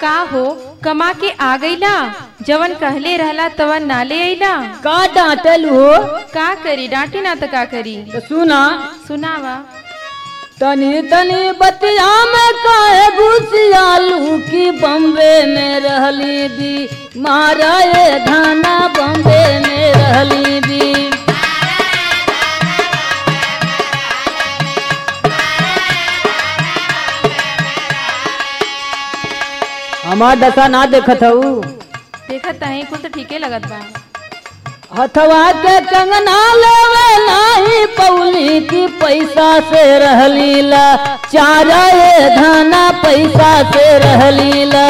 का हो कमा के आ गईला जवन कहले रहला तवन नाले अइला का डांटल हो का करी डांटी ना तो का करी तो सुना सुनावा तनी तनी बतिया में काहे घुसियालू की बम्बे में रहली दी मारा ये धाना बम्बे में रहली दी हमार दशा ना देखत हऊ देखत है कुल तो ठीके लगत बा हथवा के कंगना लेवे नाही पौली की पैसा से रहली ला चारा ये धाना पैसा से रहली ला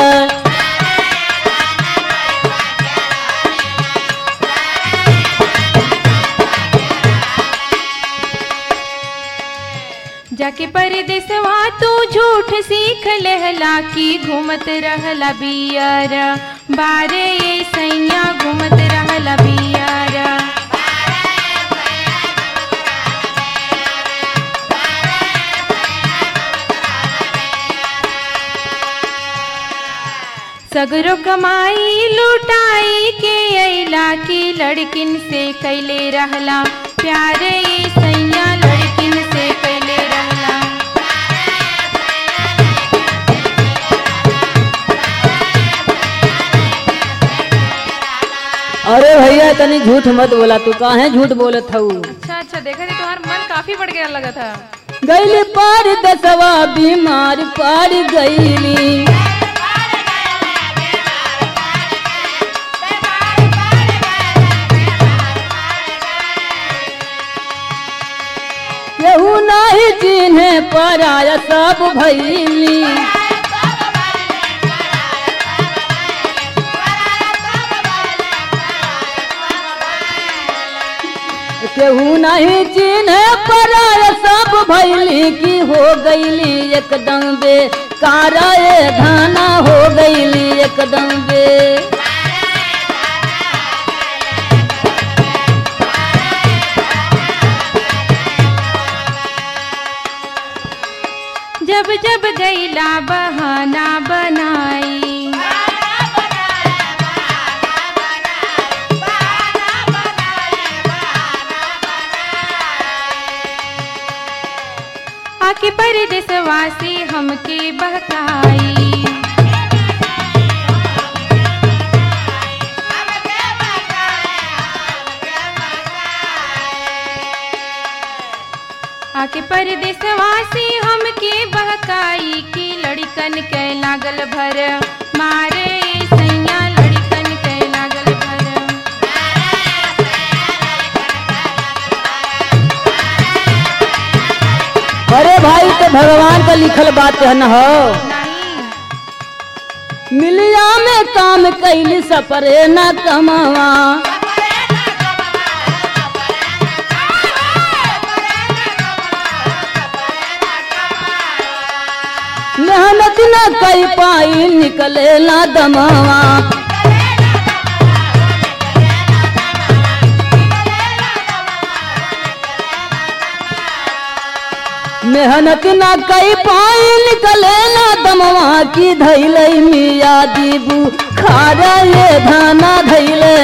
जाके परदेसवा तू झूठ सीख लहला की घूमत रहला बियर बारे ये सैया घूमत रहला बियर सगरो कमाई लुटाई के अइला की लड़किन से कैले रहला प्यारे ये सैया लड़किन से कैले रहला अरे भैया तनी झूठ मत बोला तू काहे झूठ बोलत हऊ अच्छा अच्छा देखा थी तुम्हारा मन काफी बढ़ गया लगा था गैली पार दसवा बीमार पार गैली केहू नाही चिन्हे पराया सब भैली केहू नहीं चिन्हे पराया सब भैली की हो गईली एकदम बे कारा ये धाना हो गईली एकदम बे जब जब गैला बहाना बनाई आके परदेसवासी हमके बहकाई आके परदेसवासी हमके बहकाई की लड़कन के लागल भर मारे सैया लड़कन के लागल भर अरे भाई तो भगवान का लिखल बात है न हो नहीं मिलिया में काम कैली सपरे न कमावा मेहनत न कई पाई निकले ना दमावा मेहनत न कई पाई निकले ना दमवा की धैले मिया दीबू खारा ये धाना धैले